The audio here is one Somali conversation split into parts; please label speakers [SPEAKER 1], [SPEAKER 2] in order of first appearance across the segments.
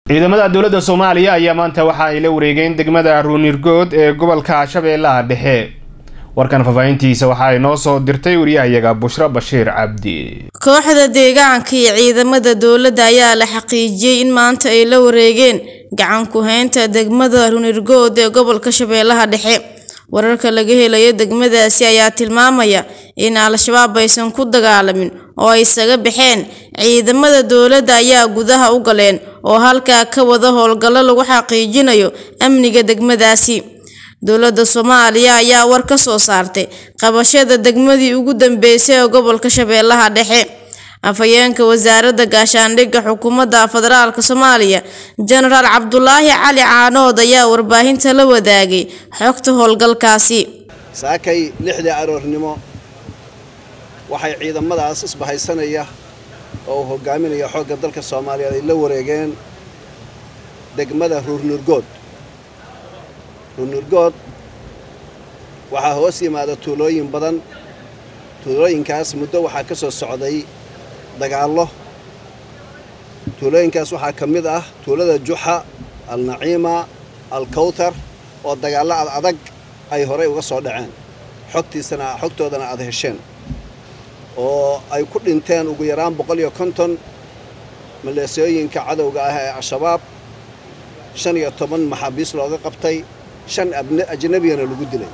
[SPEAKER 1] ciidamada dowladda soomaaliya ayaa maanta waxa ay la wareegeen degmada ruunirgood ee gobolka shabeellaha dhexe warkan faahfaahintiisa waxa ay noo soo dirtay wariyahayaga bushro bashiir cabdi
[SPEAKER 2] kooxda deegaanka iyo ciidamada dowladda ayaa la xaqiijiyey in maanta ay la wareegeen gacan ku-haynta degmada runirgood ee gobolka shabeellaha dhexe wararka laga helayo degmadaasi ayaa tilmaamaya in al-shabaab aysan ku dagaalamin oo ay isaga baxeen ciidamada dowladda ayaa gudaha u galeen oo halkaa ka wada howlgallo lagu xaqiijinayo amniga degmadaasi dowladda soomaaliya ayaa war ka soo saartay qabashada degmadii ugu dambeysay ee gobolka shabeellaha dhexe afhayeenka wasaaradda gaashaandhigga xukuumadda federaalka soomaaliya jenaraal cabdulaahi cali caanood ayaa warbaahinta la wadaagay xogta howlgalkaasi
[SPEAKER 3] saakay lixdii aroornimo waxay ciidamadaas isbahaysanaya oo uu hogaaminaya xoogga dalka soomaaliyeed ay la wareegeen degmada ruurnurgood ruurnurgood waxaa hoos yimaada tuulooyin badan tuulooyinkaas muddo waxaa ka soo socday dagaallo tuulooyinkaas waxaa ka mid ah tuulada juxa alnaciima alkawtar oo dagaallo ad adag ay horay uga soo dhaceen xogtiisana xogtoodana aad hesheen oo ay ku dhinteen ugu yaraan boqol iyo konton maleesooyinka cadowga ah ee al-shabaab shan iyo toban maxaabiis looga qabtay shan ajnabiyana lagu dilay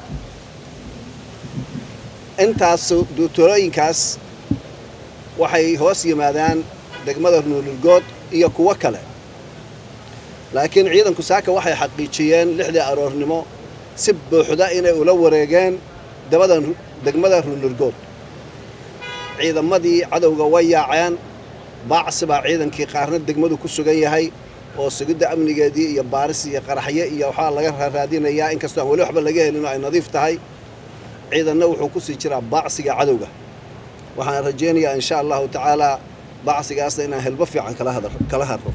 [SPEAKER 3] intaas tuulooyinkaas waxay hoos yimaadaan degmada nuulurgood iyo kuwo kale laakiin ciidanku saaka waxay xaqiijiyeen lixdii aroornimo si buuxda inay ula wareegeen dabada degmada ruunurgood ciidamadii cadowga way yaaceen baacsi baa ciidankii qaarna degmadu ku sugan yahay oo sugidda amnigeedii iyo baaris iyo qaraxyo iyo waxaa laga raadinayaa inkastoo aan weli waxba laga helin oo ay nadiif tahay ciidanna wuxuu ku sii jiraa baacsiga cadowga waxaan rajaynayaa insha allahu tacaalaa bacsigaasna inaan helbo fiican kala hadro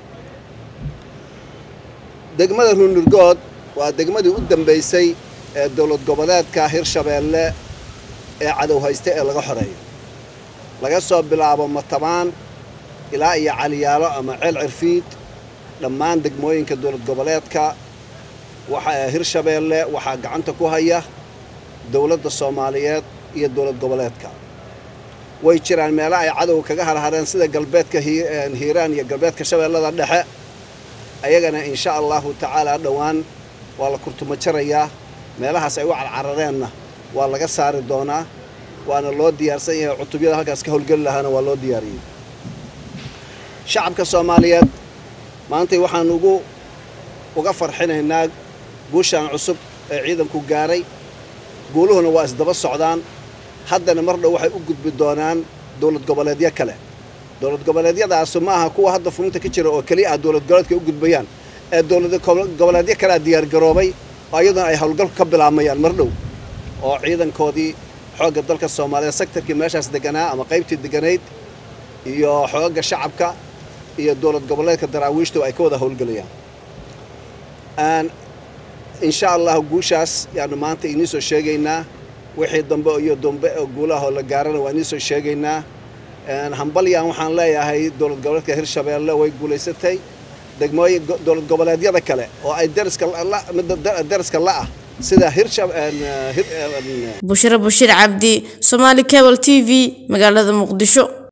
[SPEAKER 3] degmada ruunurgood waa degmadii u dambaysay ee dowlad goboleedka hirshabeelle ee cadow haysta ee laga xoreeyo laga soo bilaabo matabaan ilaa iyo caliyaalo ama ceel cirfiid dhammaan degmooyinka dowlad goboleedka hirshabeelle waxaa gacanta ku haya dowladda soomaaliyeed iyo dowlad goboleedka way jiraan meelo ay cadowga kaga harhareen sida galbeedka hiiraan iyo galbeedka shabeellada dhexe ayagana insha allahu tacaalaa dhowaan waa la kurtuma jarayaa meelahaas ay u carcarareenna waa laga saari doonaa waana loo diyaarsan yahay cutubyada halkaas ka howlgeli lahaana waa loo diyaariyey shacabka soomaaliyeed maantay waxaan ugu uga farxinaynaa guushaan cusub ee ciidanku gaaray guuluhuna waa isdaba socdaan haddana mar dhow waxay u gudbi doonaan dowlad goboleedyo kale dowlad goboleedyadaasu ma aha kuwa hadda fulinta ka jira oo keliya ah dowlad goboleedka u gudbayaan ee dowlad goboleedyo kalea diyaargaroobay oo iyaduna ay howlgalku ka bilaabmayaan mar dhow oo ciidankoodii xoogga dalka soomaaliyeed sektarkii meeshaas deganaa ama qaybtii deganayd iyo xoogga shacabka iyo dowlad goboleedka daraawiishtu ay ka wada howlgelayaan insha allahu guushaas yaanu maanta inii soo sheegaynaa wixii dambe iyo dambe oo guulahoo la gaarana waa inii soo sheegaynaa hambalyan waxaan leeyahay dowlad goboleedka hirshabeelle way guulaysatay degmooyin dowlad goboleedyada kale oo ay dariska la'ah sida
[SPEAKER 2] bushro bashiir cabdi somaali cable t v magaalada muqdisho